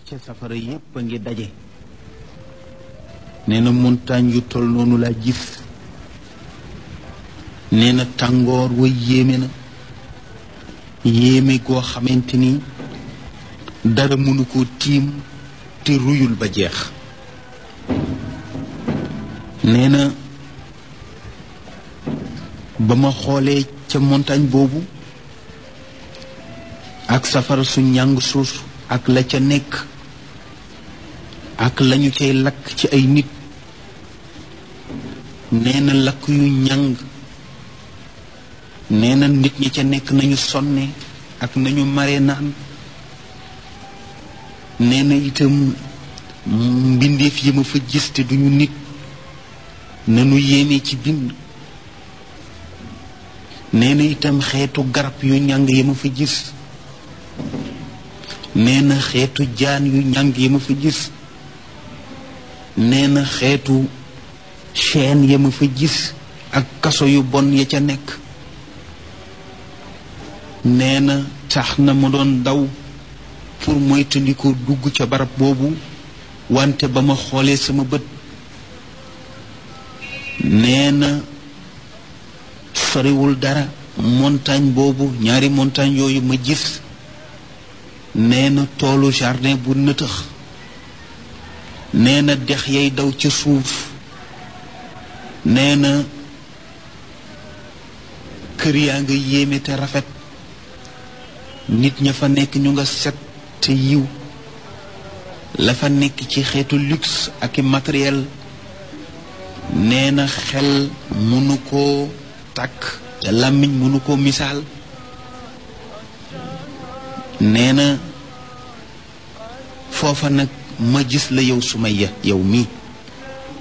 ca safara yépp a ngi daje nee na montagne yu tol noonu laa gis nee na tàngoor wa yéeme na yéeme goo xamante ni dara mënu ko tiim te ruyul ba jeex nee na ba ma xoolee ca montagne boobu ak safara su njàng suus ak la ca nekk ak lañu cay lakk ci ay nit nee na lakk yu njàng nee na nit ñi ca nekk nañu sonne ak nañu mare naan nee na itam mbindeef yi ma fa gis te duñu nit nanu yéeme ci bind nee na itam xeetu garab yu njàng yi ma fa gis nee na xeetu jaan yu njàng yi ma fa gis nee na xeetu chaîne ya ma fa gis ak kaso yu bon ya ca nekk nee na tax na ma doon daw pour moytandiku dugg ca barab boobu wante ba ma xoolee sama bët nee na soriwul dara montagne boobu ñaari montagne yooyu ma gis nee na toolu jardin bu nëtëx nee na dex yay daw ca suuf nee na kër yaa nga yéeme te rafet nit ña fa nekk ñu nga set te yiw la fa nekk ci xeetu luxe ak i matériel nee na xel mënu koo tàkk te làmmiñ mënu koo misaal nee na foofa nag ma gis la yow Sumayya yow mii